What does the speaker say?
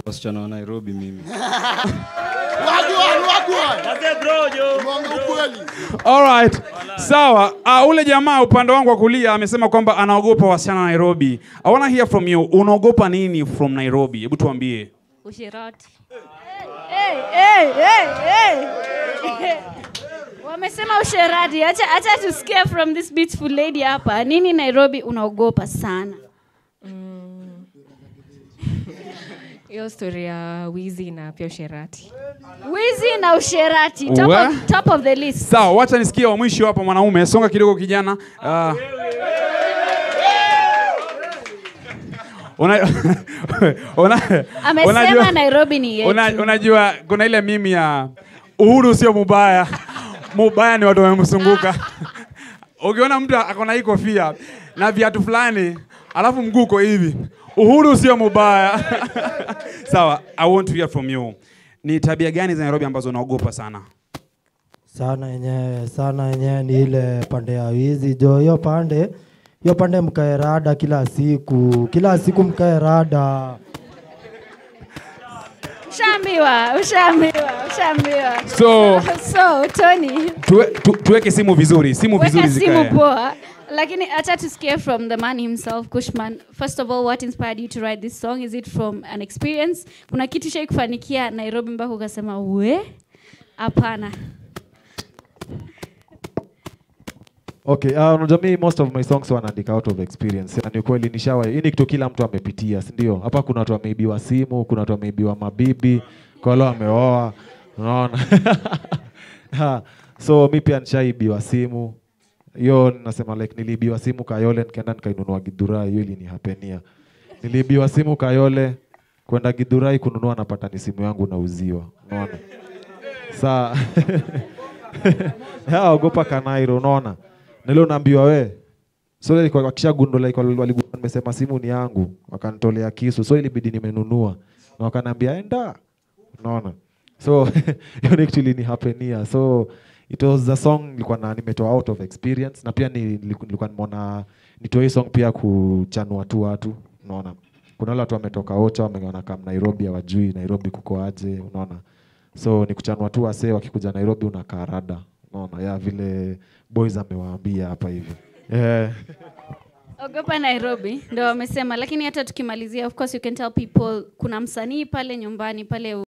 wasichana wa Nairobi mimi. Wagwan, wagwan. Mwonge ukweli. Alright. Sawa. Uh, ule jamaa upande wangu wa kulia amesema kwamba anaogopa wasichana Nairobi. I wanna hear from you. Unaogopa nini from Nairobi? Hebu tuambie. Usherati. Hey, hey, hey, hey. Wamesema usherati. Acha acha tusikie from this beautiful lady hapa. Nini Nairobi unaogopa sana? hiyo story ya wizi na pia usherati Wizi na usherati. Top Wa? of, top of the list. Sawa, wacha nisikie wa mwisho hapa mwanaume. Songa kidogo kijana. Uh, una, una, Amesema unajua- Nairobi ni yetu. Una, unajua kuna ile mimi ya uhuru sio mubaya, mubaya ni watu wamemsunguka. Ukiona mtu akona hii kofia na viatu fulani alafu mguu uko hivi, uhuru sio mubaya. Sawa, I want to hear from you. Ni tabia gani za Nairobi ambazo unaogopa sana? sana yenyewe sana yenyewe ni ile pande ya wizi jo hiyo pande hiyo pande mkae rada kila siku kila siku mkae rada Ushaambiwa, ushaambiwa, ushaambiwa. So- so Tony, Tuwe, tu, tuweke simu vizuri, simu vizuri weka simu zikae. poa. Lakini acha tusikie from the man himself, Kushman. First of all, what inspired you to write this song? Is it from an experience? Kuna kitu shai kufanikia Nairobi mpaka ukasema we? Hapana. Okay, uh, unajua mi most of my songs wanaandika out of experience. Na ni kweli nishawa. Hii ni kitu kila mtu amepitia, si ndio? Hapa kuna watu wameibiwa simu, kuna watu wameibiwa mabibi, kwa wale wameoa. Unaona? Ha, so mi pia nishaibiwa simu. Hiyo nasema like niliibiwa simu Kayole nikaenda nikainunua Githurai, hiyo ilinihapenia. Niliibiwa simu Kayole kwenda Githurai kununua napata ni simu yangu nauziwa. Unaona? Saa Ya, ogopa Kanairo, unaona? Na leo naambiwa we. So ile ilikuwa wakishagundua like wali- waligundua nimesema simu ni yangu, wakanitolea kisu. So ilibidi nimenunua. Na wakaniambia enda. Unaona? So hiyo ni kitu ilinihapenia. So it was a song nilikuwa na nimetoa out of experience na pia ni- niliku- nilikuwa nimeona nitoe hii song pia kuchanua tu watu, unaona? Kuna wale watu wametoka Ocha wameona kama Nairobi hawajui Nairobi kuko aje, unaona? So ni kuchanua tu wasee wakikuja Nairobi unakaa rada. Unaona? Ya vile boys amewaambia hapa hivi. Yeah. Ogopa Nairobi ndo wamesema, lakini hata tukimalizia, of course you can tell people kuna msanii pale nyumbani pale